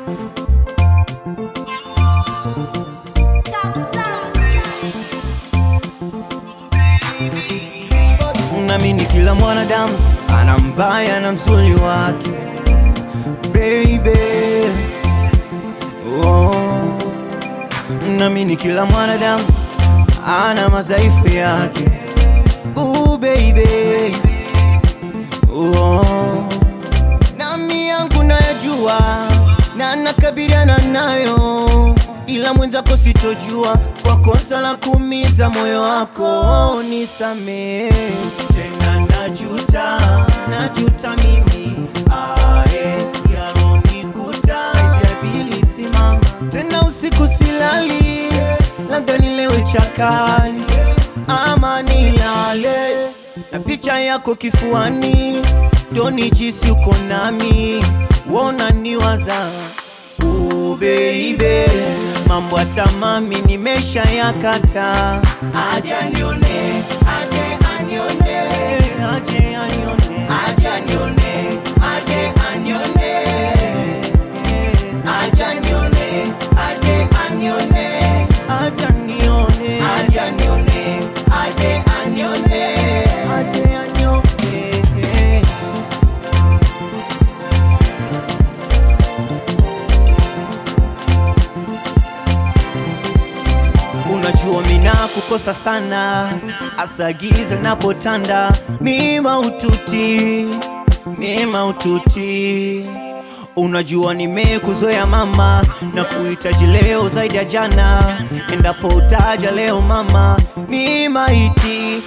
Naamini kila mwanadamu ana mbaya na mzuri wake baby. Oh. Naamini kila mwanadamu ana madhaifu yake Ooh, baby. Oh. Nami yangu nayajua na nakabiliana nayo, ila mwenzako sitojua kwa kosa la kuumiza moyo wako. Nisamee tena, najuta, najuta mimi ae, yalonikuta Isiabili simama tena, usiku silali, labda nilewe chakali ama nilale na picha yako kifuani, ndo nijisi uko nami, wona niwaza uh, baby, mambo hata mami nimesha yakata, aja nione, aje anione, aje anione, aja nione, aje anione, aja nione, aje anione, aja nione, aja nione, aje anione, aje anione. Unajua mina kukosa sana, asa giza napotanda, mima ututi, mima ututi. Unajua nimekuzoea mama, na kuhitaji leo zaidi ya jana, endapo utaja leo mama, mima iti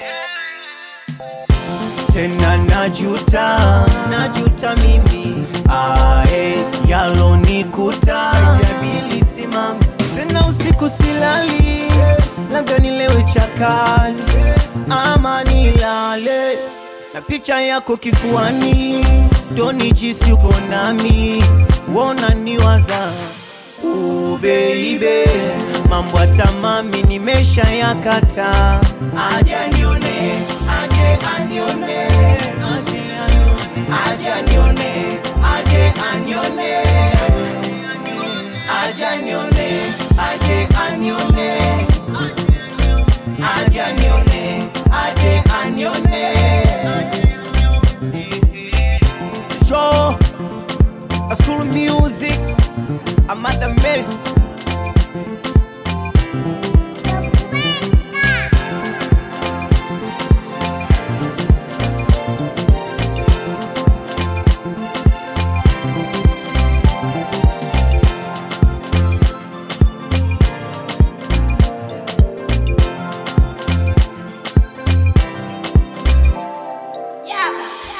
tena najuta, najuta mimi ae, yalonikuta Isiabili simama tena, usiku silali, labda nilewe chakali ama nilale na picha yako kifuani, ndo nijisi uko nami, wona niwaza Uh, baby, mambo hata mami nimesha yakata, aja nione, aje anione, aje anione, aje anione, aje anione, aje anione, aje anione, aje anione, aje anione. Show, a school of music. I'm at the mill. Yeah.